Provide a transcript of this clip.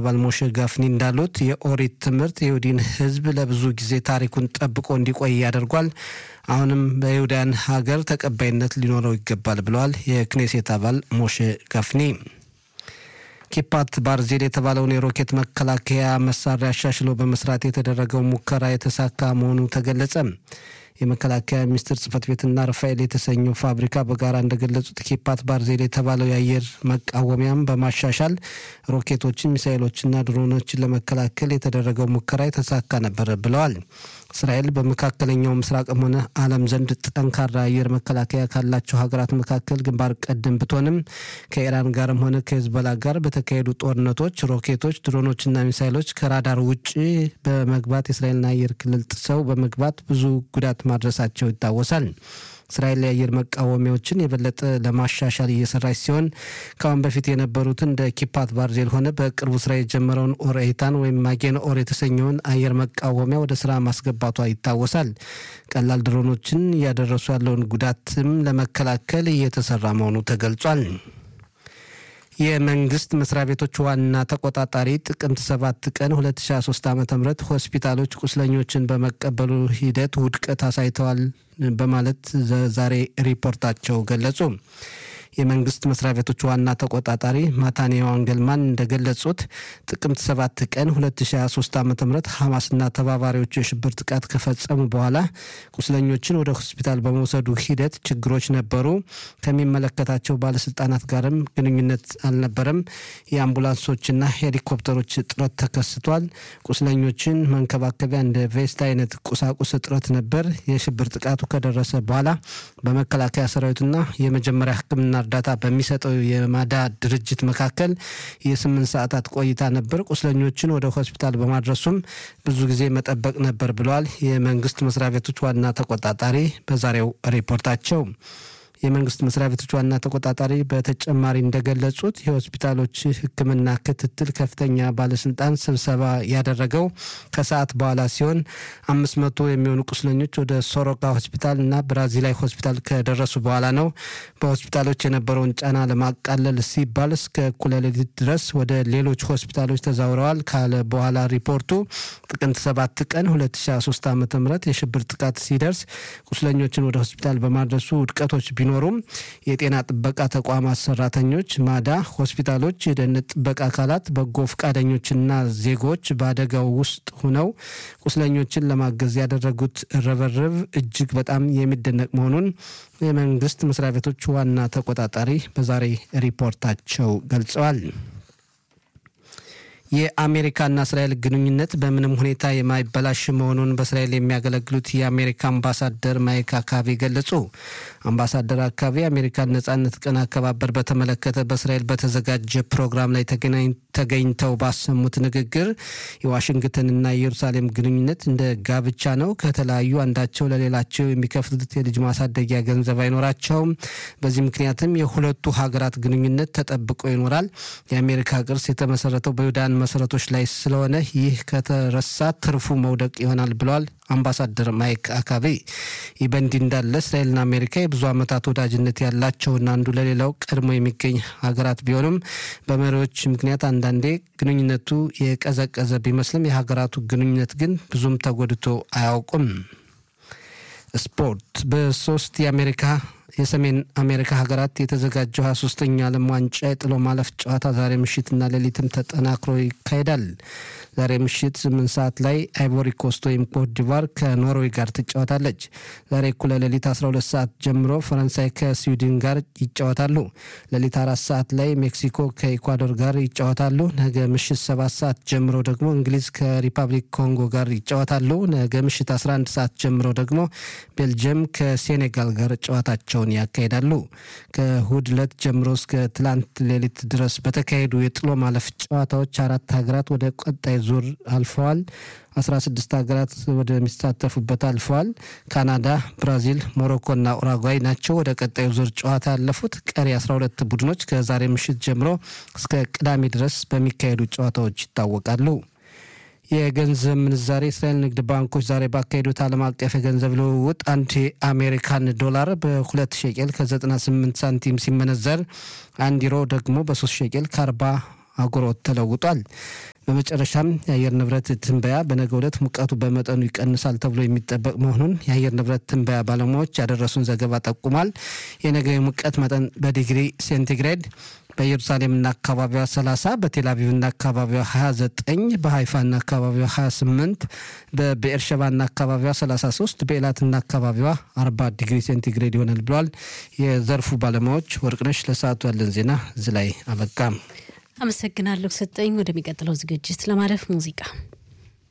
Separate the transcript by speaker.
Speaker 1: አባል ሞሼ ጋፍኒ እንዳሉት የኦሪት ትምህርት የይሁዲን ሕዝብ ለብዙ ጊዜ ታሪኩን ጠብቆ እንዲቆይ ያደርጓል። አሁንም በይሁዳን ሀገር ተቀባይነት ሊኖረው ይገባል ብለዋል የክኔሴት አባል ሞሼ ጋፍኒ። ኪፓት ባርዜል የተባለውን የሮኬት መከላከያ መሳሪያ አሻሽሎ በመስራት የተደረገው ሙከራ የተሳካ መሆኑ ተገለጸ። የመከላከያ ሚኒስቴር ጽህፈት ቤትና ራፋኤል የተሰኘው ፋብሪካ በጋራ እንደገለጹት ኪፓት ባርዜል የተባለው የአየር መቃወሚያም በማሻሻል ሮኬቶችን፣ ሚሳይሎችና ድሮኖችን ለመከላከል የተደረገው ሙከራ የተሳካ ነበር ብለዋል። እስራኤል በመካከለኛው ምስራቅም ሆነ ዓለም ዘንድ ጠንካራ አየር መከላከያ ካላቸው ሀገራት መካከል ግንባር ቀደም ብትሆንም ከኢራን ጋርም ሆነ ከሄዝቦላ ጋር በተካሄዱ ጦርነቶች ሮኬቶች፣ ድሮኖችና ሚሳይሎች ከራዳር ውጭ በመግባት የእስራኤልን አየር ክልል ጥሰው በመግባት ብዙ ጉዳት ማድረሳቸው ይታወሳል። እስራኤል የአየር መቃወሚያዎችን የበለጠ ለማሻሻል እየሰራች ሲሆን ከአሁን በፊት የነበሩትን እንደ ኪፓት ባርዜል ሆነ በቅርቡ ስራ የጀመረውን ኦር ኤታን ወይም ማጌን ኦር የተሰኘውን አየር መቃወሚያ ወደ ስራ ማስገባቷ ይታወሳል። ቀላል ድሮኖችን እያደረሱ ያለውን ጉዳትም ለመከላከል እየተሰራ መሆኑ ተገልጿል። የመንግስት መስሪያ ቤቶች ዋና ተቆጣጣሪ ጥቅምት ሰባት ቀን 2023 ዓ ም ሆስፒታሎች ቁስለኞችን በመቀበሉ ሂደት ውድቀት አሳይተዋል በማለት ዛሬ ሪፖርታቸው ገለጹ። የመንግስት መስሪያ ቤቶች ዋና ተቆጣጣሪ ማታንያው አንገልማን እንደገለጹት ጥቅምት 7 ቀን 2023 ዓ ም ሐማስና ተባባሪዎቹ የሽብር ጥቃት ከፈጸሙ በኋላ ቁስለኞችን ወደ ሆስፒታል በመውሰዱ ሂደት ችግሮች ነበሩ። ከሚመለከታቸው ባለስልጣናት ጋርም ግንኙነት አልነበረም። የአምቡላንሶችና ሄሊኮፕተሮች እጥረት ተከስቷል። ቁስለኞችን መንከባከቢያ እንደ ቬስት አይነት ቁሳቁስ እጥረት ነበር። የሽብር ጥቃቱ ከደረሰ በኋላ በመከላከያ ሰራዊትና የመጀመሪያ ሕክምና እርዳታ በሚሰጠው የማዳ ድርጅት መካከል የስምንት ሰዓታት ቆይታ ነበር። ቁስለኞችን ወደ ሆስፒታል በማድረሱም ብዙ ጊዜ መጠበቅ ነበር ብለዋል የመንግስት መስሪያ ቤቶች ዋና ተቆጣጣሪ በዛሬው ሪፖርታቸው። የመንግስት መስሪያ ቤቶች ዋና ተቆጣጣሪ በተጨማሪ እንደገለጹት የሆስፒታሎች ሕክምና ክትትል ከፍተኛ ባለስልጣን ስብሰባ ያደረገው ከሰዓት በኋላ ሲሆን አምስት መቶ የሚሆኑ ቁስለኞች ወደ ሶሮቃ ሆስፒታል እና ብራዚላይ ሆስፒታል ከደረሱ በኋላ ነው። በሆስፒታሎች የነበረውን ጫና ለማቃለል ሲባል እስከ እኩለ ሌሊት ድረስ ወደ ሌሎች ሆስፒታሎች ተዛውረዋል ካለ በኋላ ሪፖርቱ ጥቅምት ሰባት ቀን 2023 ዓ ም የሽብር ጥቃት ሲደርስ ቁስለኞችን ወደ ሆስፒታል በማድረሱ ውድቀቶች ቢኖ ቢኖሩም የጤና ጥበቃ ተቋማት ሰራተኞች፣ ማዳ፣ ሆስፒታሎች፣ የደህንነት ጥበቃ አካላት፣ በጎ ፈቃደኞችና ዜጎች በአደጋው ውስጥ ሁነው ቁስለኞችን ለማገዝ ያደረጉት ርብርብ እጅግ በጣም የሚደነቅ መሆኑን የመንግስት መስሪያ ቤቶች ዋና ተቆጣጣሪ በዛሬ ሪፖርታቸው ገልጸዋል። የአሜሪካና እስራኤል ግንኙነት በምንም ሁኔታ የማይበላሽ መሆኑን በእስራኤል የሚያገለግሉት የአሜሪካ አምባሳደር ማይክ አካቢ ገለጹ። አምባሳደር አካቢ የአሜሪካን ነጻነት ቀን አከባበር በተመለከተ በእስራኤል በተዘጋጀ ፕሮግራም ላይ ተገኝተው ባሰሙት ንግግር የዋሽንግተንና የኢየሩሳሌም ግንኙነት እንደ ጋብቻ ነው። ከተለያዩ አንዳቸው ለሌላቸው የሚከፍሉት የልጅ ማሳደጊያ ገንዘብ አይኖራቸውም። በዚህ ምክንያትም የሁለቱ ሀገራት ግንኙነት ተጠብቆ ይኖራል። የአሜሪካ ቅርስ የተመሰረተው በይሁዳን መሰረቶች ላይ ስለሆነ ይህ ከተረሳ ትርፉ መውደቅ ይሆናል ብለዋል አምባሳደር ማይክ አካቤ። ይህ በእንዲህ እንዳለ እስራኤልና አሜሪካ የብዙ ዓመታት ወዳጅነት ያላቸውና አንዱ ለሌላው ቀድሞ የሚገኝ ሀገራት ቢሆኑም በመሪዎች ምክንያት አንዳንዴ ግንኙነቱ የቀዘቀዘ ቢመስልም የሀገራቱ ግንኙነት ግን ብዙም ተጎድቶ አያውቁም። ስፖርት በሶስት የአሜሪካ የሰሜን አሜሪካ ሀገራት የተዘጋጀው ሀያ ሶስተኛ ዓለም ዋንጫ የጥሎ ማለፍ ጨዋታ ዛሬ ምሽትና ሌሊትም ተጠናክሮ ይካሄዳል። ዛሬ ምሽት ስምንት ሰዓት ላይ አይቮሪ ኮስት ወይም ኮት ዲቫር ከኖርዌይ ጋር ትጫወታለች። ዛሬ እኩለ ሌሊት 12 ሰዓት ጀምሮ ፈረንሳይ ከስዊድን ጋር ይጫወታሉ። ሌሊት አራት ሰዓት ላይ ሜክሲኮ ከኢኳዶር ጋር ይጫወታሉ። ነገ ምሽት ሰባት ሰዓት ጀምሮ ደግሞ እንግሊዝ ከሪፐብሊክ ኮንጎ ጋር ይጫወታሉ። ነገ ምሽት 11 ሰዓት ጀምሮ ደግሞ ቤልጅየም ከሴኔጋል ጋር ጨዋታቸውን ያካሂዳሉ። ከእሁድ ዕለት ጀምሮ እስከ ትላንት ሌሊት ድረስ በተካሄዱ የጥሎ ማለፍ ጨዋታዎች አራት ሀገራት ወደ ቀጣይ ዙር አልፈዋል። 16 ሀገራት ወደሚሳተፉበት አልፈዋል። ካናዳ፣ ብራዚል፣ ሞሮኮና ኡራጓይ ናቸው ወደ ቀጣዩ ዙር ጨዋታ ያለፉት። ቀሪ 12 ቡድኖች ከዛሬ ምሽት ጀምሮ እስከ ቅዳሜ ድረስ በሚካሄዱ ጨዋታዎች ይታወቃሉ። የገንዘብ ምንዛሬ የእስራኤል ንግድ ባንኮች ዛሬ ባካሄዱት ዓለም አቀፍ የገንዘብ ልውውጥ አንድ የአሜሪካን ዶላር በሁለት ሸቄል ከ98 ሳንቲም ሲመነዘር አንድ ዩሮ ደግሞ በሶስት ሸቄል ከ40 አጉሮት ተለውጧል። በመጨረሻም የአየር ንብረት ትንበያ በነገው ዕለት ሙቀቱ በመጠኑ ይቀንሳል ተብሎ የሚጠበቅ መሆኑን የአየር ንብረት ትንበያ ባለሙያዎች ያደረሱን ዘገባ ጠቁሟል። የነገው የሙቀት መጠን በዲግሪ ሴንቲግሬድ በኢየሩሳሌምና አካባቢዋ 30 በቴልአቪቭና አካባቢዋ 29 በሀይፋና አካባቢዋ 28 በብኤርሸባና አካባቢዋ 33 በኤላትና አካባቢዋ 40 ዲግሪ ሴንቲግሬድ ይሆናል ብለዋል የዘርፉ ባለሙያዎች። ወርቅነሽ ለሰዓቱ ያለን ዜና እዚህ ላይ አበቃ።
Speaker 2: አመሰግናለሁ ሰጠኝ። ወደሚቀጥለው ዝግጅት ለማለፍ ሙዚቃ